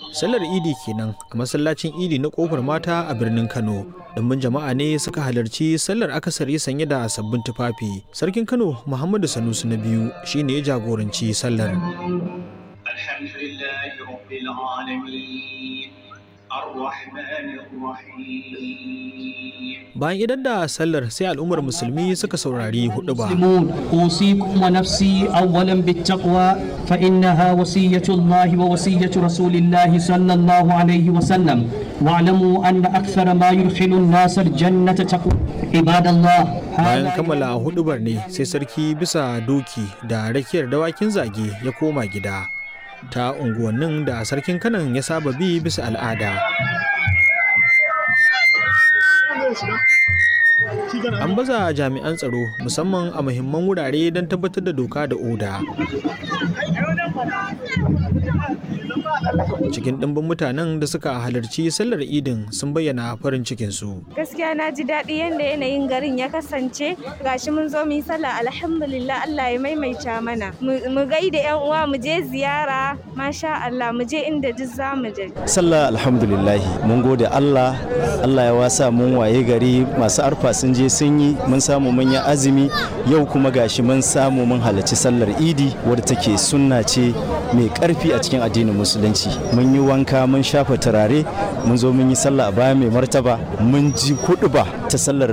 sallar idi kenan a masallacin idi na kofar mata a birnin kano dimbin jama'a ne suka halarci sallar akasari sanye da sabbin tufafi sarkin kano muhammadu sanusi na biyu shine ya jagoranci sallar bayan idan da sallar sai al'ummar musulmi suka saurari hudu ba أوصيكم ونفسي أولا بالتقوى فإنها وصية الله ووصية رسول الله صلى الله عليه وسلم واعلموا أن أكثر ما يدخل الناس الجنة تقوى عباد الله bayan kammala hudubar ne sai sarki bisa doki da rakiyar dawakin zage ya koma gida ta unguwannin da sarkin kanan ya saba bi bisa al'ada an baza jami'an tsaro musamman a muhimman wurare don tabbatar da doka da oda cikin ɗimbin mutanen da suka halarci sallar idin sun bayyana farin cikinsu gaskiya na ji daɗi yadda yanayin garin ya kasance gashi mun zo mu yi sallah alhamdulillah Allah ya maimaita mana mu gaida yan uwa mu je ziyara masha Allah mu je inda duk za mu je sallah alhamdulillah mun gode Allah Allah ya wasa mun waye gari masu arfa sun je sun yi mun samu mun yi azumi yau kuma gashi mun samu mun halarci sallar idi wadda take sunna ce mai karfi a cikin addinin musulunci mun yi wanka mun shafa turare mun zo mun yi sallah a baya mai martaba mun ji kuɗuba ta sallar